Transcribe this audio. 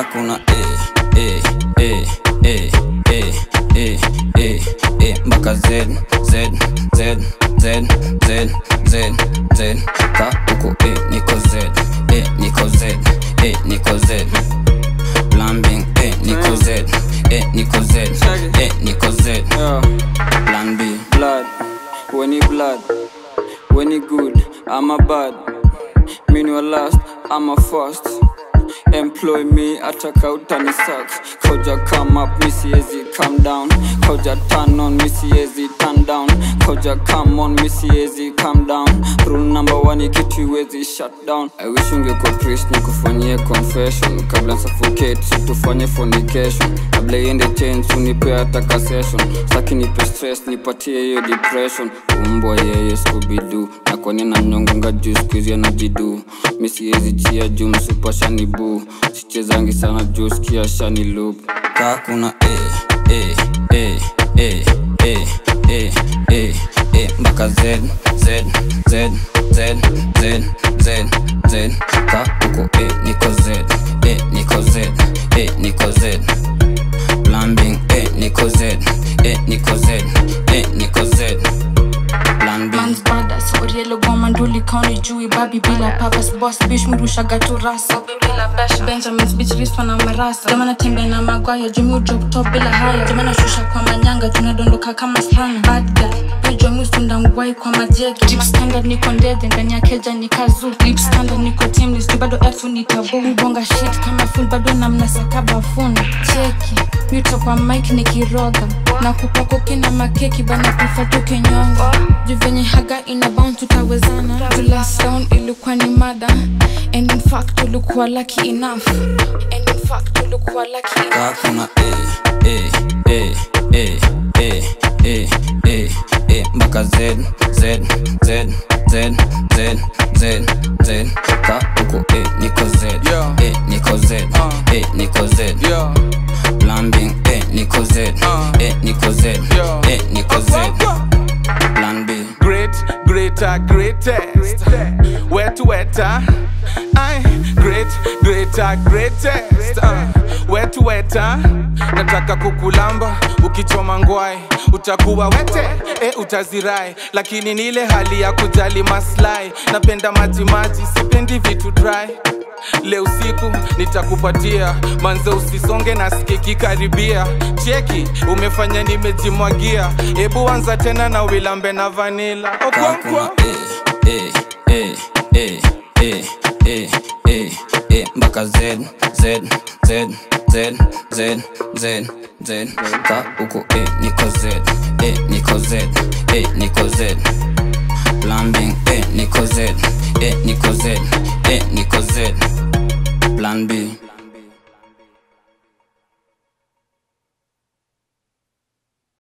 kuna e e e e e e e e mpaka z z z z z z z ka uko e niko z e niko z e niko z Lambing e niko z e niko z e niko z Yeah. plan b blood when he blood when he good i'm a bad mean you last i'm a first employ me ataka utani suck koja come up mi siezi come down koja turn on mi siezi turn down koja come on mi siezi come down rule number one ikitu iwezi shut down i wish ungekuwa priest nikufanyie confession kabla suffocate situfanye fornication kabla iende change unipe ataka session saki nipe stress nipatie hiyo depression umbwa yeye skubidu na kwani na mnyongonga juu skuizi anajidu mi siezi chia juu msupashani buu sichezangi sana juu skia shani loop ka kuna e e e e e e e e mpaka z z z z z z z ka uko e niko z e niko z e niko z lambing e niko z e niko z e niko z plan b Man's brothers, Orielo Goma Nduli County Jui Babi bila purpose boss bitch murushaga tu rasa Benjamin's bitch rispa na marasa Jamana tembe na magwaya Jumi drop top bila haya Jamana shusha kwa manyanga Tunadondoka kama slana Bad guy Ujo musunda ngwai kwa majegi Deep standard niko ndede Ndani ya keja ni kazu Deep standard niko teamless Tu bado elfu ni tabu Mbonga shit kama full Bado na mnasaka bafuni Cheki Mito kwa mic nikiroga Na kupako kina makeki Bana kufa tukinyonga Juu venye haga ina bound tutawezana To last down ilikuwa ni mada And in fact tulikuwa lucky enough And in fact tulikuwa lucky enough ka kuna e e e e e e e e mpaka z z z z z z z ka uko e niko z Yeah. e niko z Uh. e niko z Yeah. lambing e niko z Uh. e niko z Yeah. e niko z plan b Great, greater, greatest. Wet, wetter. I great, greater, greatest. Uh, wet, wetter. Nataka kukulamba ukichoma ngwai utakuwa wete e utazirai lakini ni ile hali ya kujali maslahi napenda maji maji sipendi vitu dry leo usiku nitakupatia manze usisonge na skiki karibia cheki umefanya nimejimwagia hebu anza tena na wilambe na vanila ka kuna okonkwo e e e e e e e e mpaka z z z z z z z ka uko e niko z e niko z e niko z lambing e niko z e niko z e niko z plan b